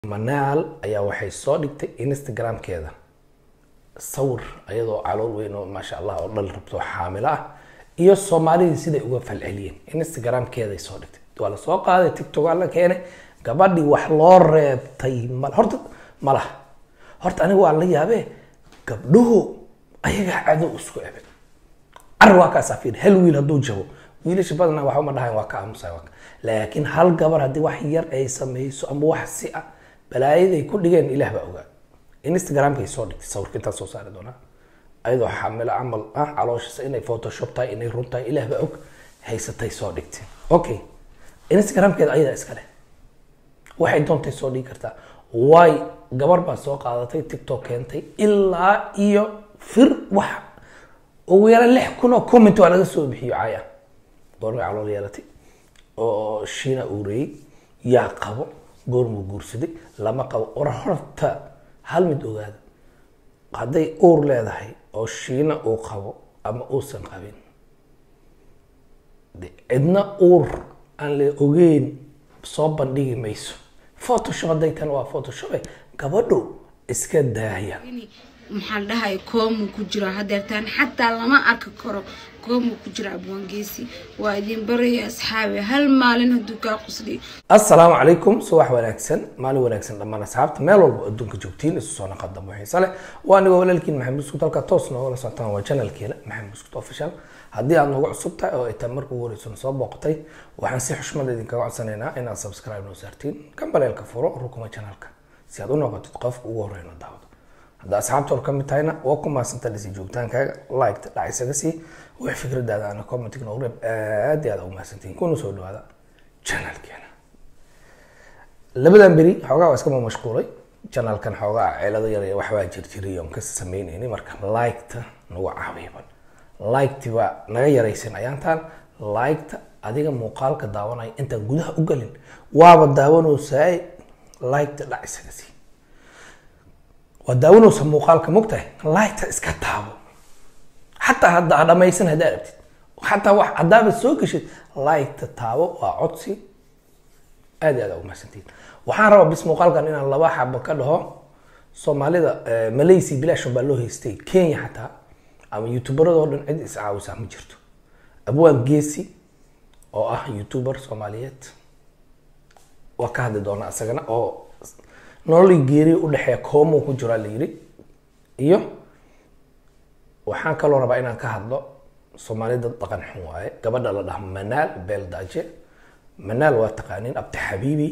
manaal ayaa waxay soo dhigtay instagramkeeda sawir ayadoo calool weyn oo maasha allah oo dhal rabto xaamilo ah iyo soomaalidii siday uga falceliyeen instagramkeeday soo dhigtay waa la soo qaaday tiktok alla keenay gabadhii wax loo reebtay mal horta malaha horta aniga waa la yaabee gabdhuhu ayagaa cadow isku ebe car waa kaasaa fiir hal wiil hadduu jabo wiilasha badanaa waxa uma dhahayn waa ka aamusay waa ka laakiin hal gabar haddii wax yar ay samayso ama wax si ah balaayaday ku dhigeen ilaah baa ogaa instagramkay soo dhigtay sawirka intaa soo saari doonaa ayadoo xamilo camal ah calooshiisa inay photoshop tahay inay run tahay ilaah baa og haysatay soo dhigtay okay instagramkeeda ayadaa iska leh waxay doontay soo dhigi kartaa waay gabar baa soo qaadatay tiktok keentay ilaa iyo fir wax ugu yaraan lix kun oo comment waa laga soo bixiyo caya goormay calool yeelatay oo shiina uureyey yaa qabo goormuu guursaday lama qabo war horta hal mid ogaada hadday uur leedahay oo shiina uu qabo ama uusan qabin de cidna uur aan la ogeyn soo bandhigi mayso photoshop hadday tan waa photoshope gabadhu iska daaya maxaa la dhahay koomu ku jira hadeertaan xataa lama arki karo koomu ku jira abwaangeesi waa idin baraya asxaabi hal maalin hadduu kaa qusliy assalaamu calaykum subax wanaagsan maalin wanaagsan dhammaan asxaabta meel walba adduunka joogtiin isu soo naqad dambo xiise leh waa anigoo walaalkiin maxamed buskut halka toos noogala socotaan waa channelkeena maxamed buskut official haddii aad noogu cusub tahay oo ay tahay marka ugu horeyso soo booqatay waxaan si xushmad idinkaga codsanaynaa inaad subscribe noo saartiin kambaleelka furo rukuma channelka si aad u noqotid qofka ugu horeyna daawado hadda asxaabta or ka mid tahayna waa ku maasanta dhisi joogtaankaaga liketa dhac isaga sii wax fikradaada ana commentig noogu reeb aad iyo aad ugu mahadsantihiin kuna soo dhawaada channelkeena labadan beri xoogaa waa iskama mashquulay channelkan xoogaa ceelado yar iyo waxbaa jirjiray oon ka sameynayni marka liketa nagu caawiyaban liketi baa naga yaraysan ayaantaan liketa adiga muuqaalka daawanaya intaan gudaha u galin waaba daawanoosaay liketa dhac isaga sii waa daawanaysa muuqaalka mogtahay lighta iska taabo xataa hadda ha dhamaysan haddaa aragtid xataa wax haddaaba soo geshid lighta taabo waa codsi aad iyo aad ugu mahadsantiin waxaan rabaa bis muuqaalkan inaan laba xabo ka dhaho soomaalida malaysia bilashon baa loo haystay kenya xataa ama youtuberadoo dhan cid iscaawisaa ma jirto abwaan geesi oo ah youtuber soomaaliyeed waa ka hadli doonaa isagana oo nololii geeriya udhexeeya koomo ku jiraa la yiri iyo waxaan kaloo rabaa inaan ka hadlo soomaalida dhaqan xun waaye gabadha la dhaha manaal beeldaaje manaal waa taqaaniin abdi xabiibi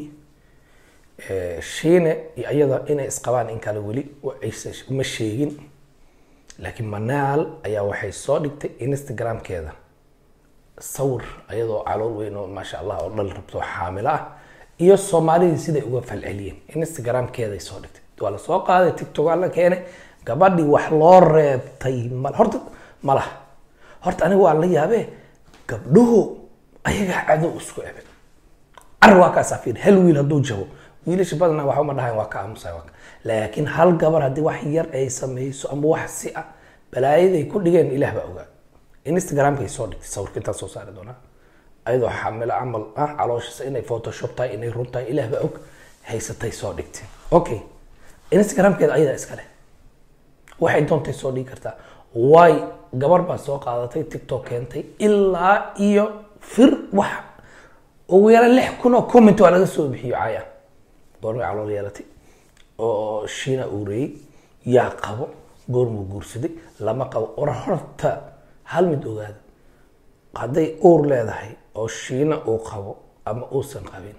shiine iyo iyada inay isqabaan in kale weli aysa uma sheegin laakiin manaal ayaa waxay soo dhigtay instagramkeeda sawir ayadoo calool weyn oo maasha allah oo dhal rabto xaamilo ah iyo soomaalidii siday uga falceliyeen instagramkeeday soo dhigtay waa la soo qaaday tiktok alla keenay gabadhii wax loo reebtay mal horta malaha horta aniga waa la yaabee gabdhuhu ayagaa cadow isku ebe car waa kaasaa fiir hal wiil hadduu jabo wiilasha badanaa waxa uma dhahayn waa ka aamusay waa ka laakiin hal gabar haddii wax yar ay samayso ama wax si ah balaayaday ku dhigeen ilaah baa ogaa instagramkay soo dhigtay sawirka intaa soo saari doonaa ayadoo xamilo camal ah calooshiisa inay photoshop tahay inay run tahay ilaah baa og haysatay soo dhigtay okay instagramkeeda ayadaa iska leh waxay doontay soo dhigi kartaa waay gabar baa soo qaadatay tiktok keentay ilaa iyo fir wax ugu yaraan lix kun oo comment waa laga soo bixiyo caya goormay calool yeelatay oo shiina uureyey yaa qabo goormuu guursaday lama qabo war horta hal mid ogaada hadday uur leedahay oo shiina uu qabo ama uusan qabin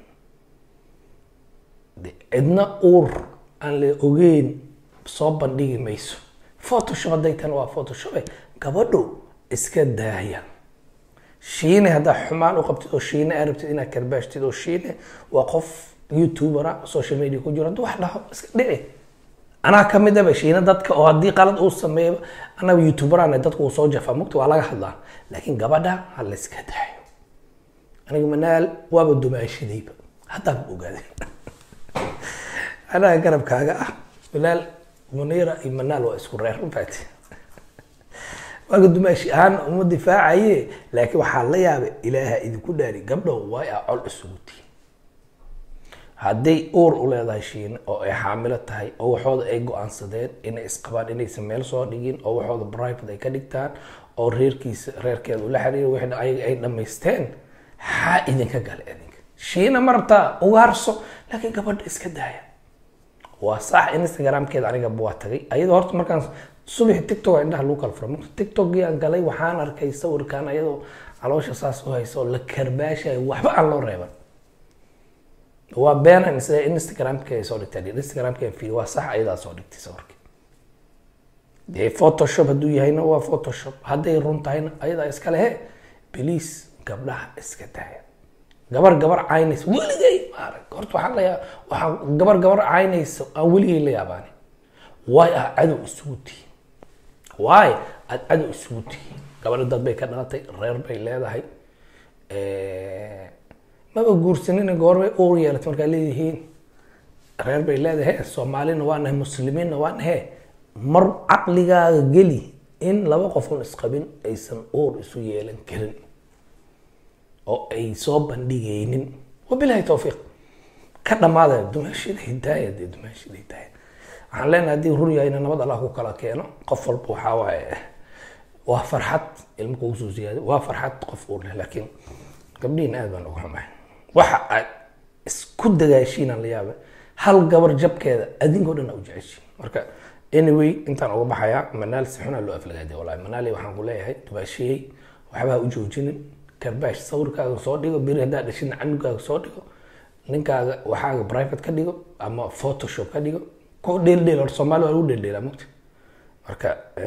de cidna uur aan la ogeyn soo bandhigi mayso photoshop hadday tan waa photoshope gabadhu iska daaya shiine haddaa xumaan u qabtid oo shiine aa rabtid inaad karbaashtid oo shiine waa qof youtubera social media ku jiro hadduu wax dhaho iska dhici anaa kamid aba shiine dadka oo haddii qalad uu sameeyo anaga youtuberana dadku uu soo jafaa mugta waa laga hadlaa laakiin gabadha ha la iska daayo aniga manaal waaba dumaashidayba haddaan ogaaday anaga garabkaaga ah manaal munira iyo manaal waa isku reer mafaati waaga dumaashi ahaan uma difaacaye laakiin waxaa la yaabay ilaaha idinku dhaari gabdho way a col isugu tihin hadday uur u leedahay shiine oo ay xaamilo tahay oo waxooda ay go-aansadeen inay isqabaan inaysan meel soo dhigin oo waxooda private ay ka dhigtaan oo reerkiisa reerkeeda ula xiriira wixii ayaga ay dhamaysteen xaa idinka gale idinka shiina ma rabtaa ugaarso laakiin gabadha iska daaya waa sax instagramkeeda anigaba waa tagay ayadoo horta markaan subaxi tiktok a indhaha lagu kala fura marka tiktokii aan galay waxaan arkay sawirkan ayadoo caloosha saas u haysa oo la karbaashayo waxba aan loo reeban waa beenan sida instagramka ay soo dhigtay instagramka fiir waa sax ayadaa soo dhigtay sawirka dee photoshop hadduu yahayna waa photoshop hadday run tahayna ayadaa iska lehe beliis gabdhaha iska daaya gabar gabar caynaysa weligay maarag horta waxaan la yaa waxaan gabar gabar caynaysa aan weligay la yaabaani waay ah cadow isugu tihiin waay aad cadow isugu tihiin gabadha dad bay ka dhalatay reer bay leedahay maba guursanina goorbay uur yeelatay markaa leedihiin reer bay leedahay he soomaalina waa nahay muslimiinna waa nahe mar caqligaaga geli in laba qofun isqabin aysan uur isu yeelan karin oo ay soo bandhigaynin wabilahi towfiiq ka dhamaada dumaashida hidaaya dee dumaashida hidaaya waxaan leenahay haddii rur yahayna nabad allah ku kala keeno qof walba waxaa waaye waa farxad ilmo kugu soo ziyaaday waa farxad qof uur leh laakiin gabdhihin aad baan uga xumahay waxa aad isku dagaashiinaan la yaaba hal gabar jabkeeda adinkoo dhan aa u jeceshiin marka anyway intaan uga baxayaa manaal si xunaa loo aflagaadiya wallahi manaali waxaan ku leeyahay dubaashiyey waxba ha u joojinin karbaash sawirkaaga soo dhigo beri haddaa dhashina canugaaga soo dhigo ninkaaga waxaaga private ka dhigo ama photoshop ka dhigo ku dheeldheel horta soomaali waa lagu dheeldheelaa mugta marka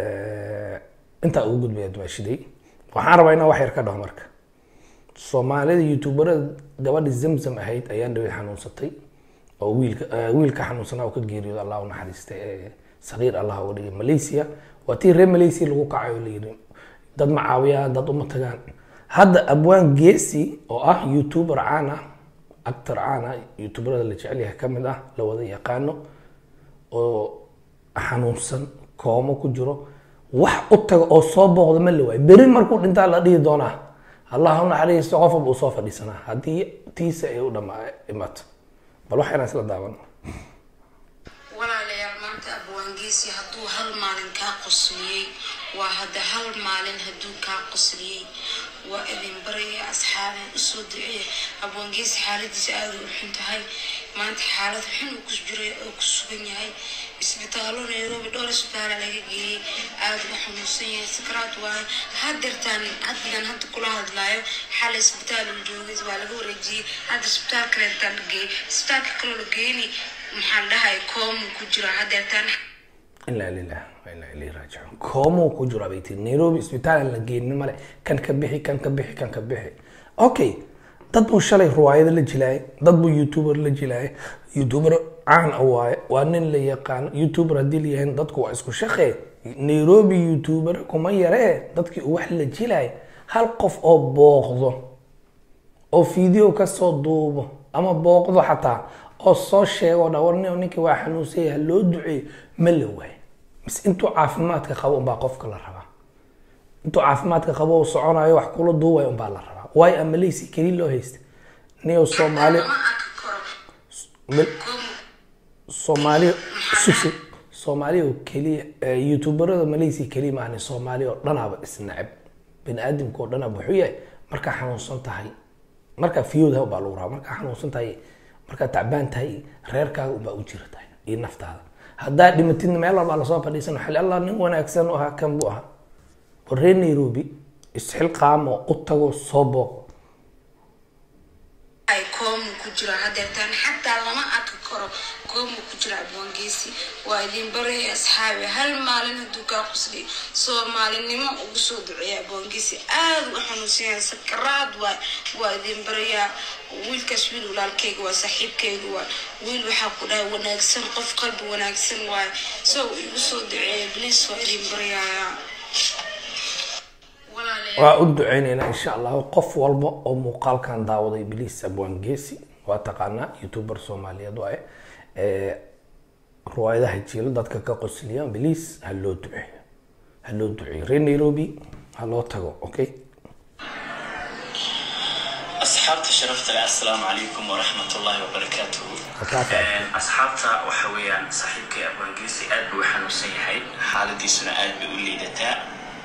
intaa ugu gudbaya dumaashiday waxaan rabaa inaan wax yar ka dhaho marka soomaalida youtuberada gabadhi zamzam ahayd ayaan dhawey xanuunsatay oo wiilka wiilka xanuunsanaa oo ka geeriyooda allah u naxariistay ee saqiir allah uga dhigay malaysia waa tii reer malaysia lagu kacay oo layidhi dad ma caawiyaan dad uma tagaan hadda abwaan geesi oo ah youtuber caan ah actor caan ah youtuberada la jecel yahay kamid ah la wada yaqaano oo xanuunsan koomo ku jiro wax u taga oo soo booqda ma la waayo beri markuu dhintaa la dhihi doonaa allah u naxariisto qof walba uu soo fadhiisanaa haddii tiisa ay u dhama imato bal wax inaan isla daawan walaalayaal maanta abwaangeesi hadduu hal maalin kaa qosliyey waa hadda hal maalin hadduu kaa qosliyey waa idin baraya asxaabeen usoo duceeya abwaangeesi xaaladiisa aada u xun tahay maanta xaalad xun uu ku jiray oo ku sugan yahay isbitaallo nairobi dhowr isbitaala laga geeyey aada uga xanuunsan yahay sakaraad waayo hadeertaan haddigan hadda kula hadlaayo xalay isbitaal uu joogay waa laga wareejiyey hadda isbitaal kaleetaan la geeyey isbitaalka kaloo la geeyni maxaan dhahay koomu ku jira hadeertaan ilaa lilah wa ilaa ilayhi raajicuun koomuu ku jira bay tiri nairobi isbitaal aan la geenin male kan ka bixi kan ka bixi kan ka bixi okay dad buu shalay ruwaayado la jilaayay dad buu youtuber la jilaayay youtuber caan ah waaye waa nin la yaqaano youtuber haddii la yahayn dadku waa isku shaqee nairobi youtuber kuma yaree dadkii uu wax la jilaay hal qof oo booqdo oo video kasoo duubo ama booqdo xataa oo soo sheego dha war nin ninkii waa xanuunsanya ha loo duceeyo ma la waayo mise intuu caafimaadka qabo unbaa qofka la rabaa intuu caafimaadka qabo uu soconayo wax kula duubayo unbaa la rabaa waayo ama leysi keli loo haysta niyo soomaali lama arki karo mil- koomu soomaali susu soomaali oo keliya eh, youtuberada malaysia keliya maahane soomaali oo dhanaaba isnacab bani aadamka oo dhanaaba wuxuu yahay markaa xanuunsan tahay markaa fiyoodaha baa lagu rabaa markaa xanuunsan tahay markaa tacbaan tahay reerkaaga unbaa u jira tahay iyo naftaada haddaa dhimatidna meel walbaa lasoo fadhiisan xali allah nin wanaagsan u ahaa kan buu ahaa war reer nairobi isxilqaamo u tago soo booq ay koomu ku jira hadeertaan xataa lama arki karo koomu ku jira abwaangeesi waa idin baraya asxaabi hal maalin hadduu kaa qusliy soomaalinimo ugu soo duceeya abwaangeesi aada u xanuunsan yahay sakaraad waay waa idin barayaa wiilkaas wiil walaalkeyga waa saaxiibkeyga waa wiil waxaa ku dhahay wanaagsan qof qalbi wanaagsan waay so igu soo duceeya bliis waa idin barayaa walaalayaal waa u duceyneynaa insha allahu qof walba oo muuqaalkan daawaday biliis abwaan geesi waa taqaanaa youtuber soomaaliyeed waaye Eh, ruwaayadaha jiilo dadka ka qosliya biliis ha loo duceeyo ha loo duceeyo reer nairobi ha loo tago okay asxaabta sharafta leh assalaamu calaykum waraxmat ullaahi wabarakaatuhu Wakaasa. Een, asxaabta waxa weeyaan saaxiibkay abwaangiisi aad buu u xanuunsan yahay xaaladiisuna aad bay u liidataa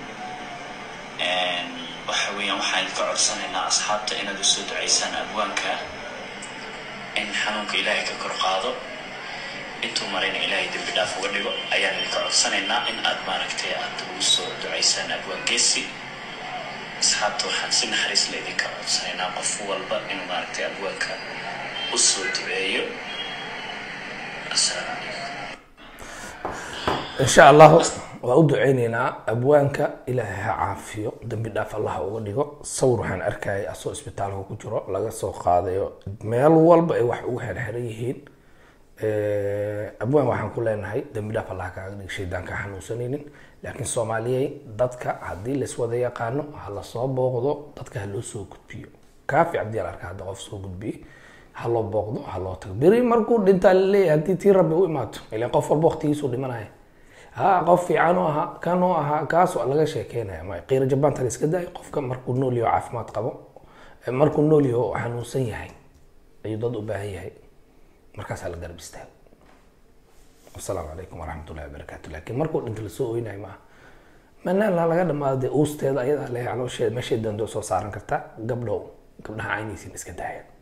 Een, waxa weeyaan waxaan idinka codsanaynaa asxaabta inaad usoo ducaysaan abwaanka in xanuunka ilaahay ka kor qaado intuu marayna ilaahay dembi dhaaf uga dhigo ayaan idinka codsanaynaa in aad maaragtay aad ugu soo ducaysaan abwaangeesi asxaabta waxaan si naxariis la idinka codsanaynaa qof walba inuu maaragtay abwaanka u soo duceeyo assalaamu calaykum insha allahu waa u duceyneynaa abwaanka ilaahay ha caafiyo dembi dhaaf allah ha uga dhigo sawir waxaan arkayay asoo isbitaalka ku jiro laga soo qaadayo meel walba ay wax ugu xerxeran yihiin abwaan waxaan ku leenahay dembi dhaaf allah kaaga dhig shaydaan ka xanuunsanaynin laakiin soomaaliyey dadka haddii laiswada yaqaano ha lasoo booqdo dadka ha loo soo gudbiyo kaafi cabdiyal arka hadda qof soo gudbiyey ha loo booqdo ha loo tago beri markuu dhintaa laleeyahay haddii tii rabbi u imaato ilaan qof walba waqtigiisuu dhimanaya ha qof fiican u ahaa kan u ahaa kaasoo laga sheekeynaya ma qiiro jabaanta la iska daayo qofka markuu nool yaho caafimaad qabo eh, markuu nool yaho xanuunsan yahay ayuu dad u baahan yahay markaasaa la garab istaago wasalaamu calaykum waraxmat ullahi wabarakaatu laakiin markuu dhinta lasoo oynayo maaha manaalna laga dhamaado dee uusteeda ayadaa le caloosheeda meeshay doonto soo saaran kartaa gabdhow gabdhaha caynaysiin iska daaya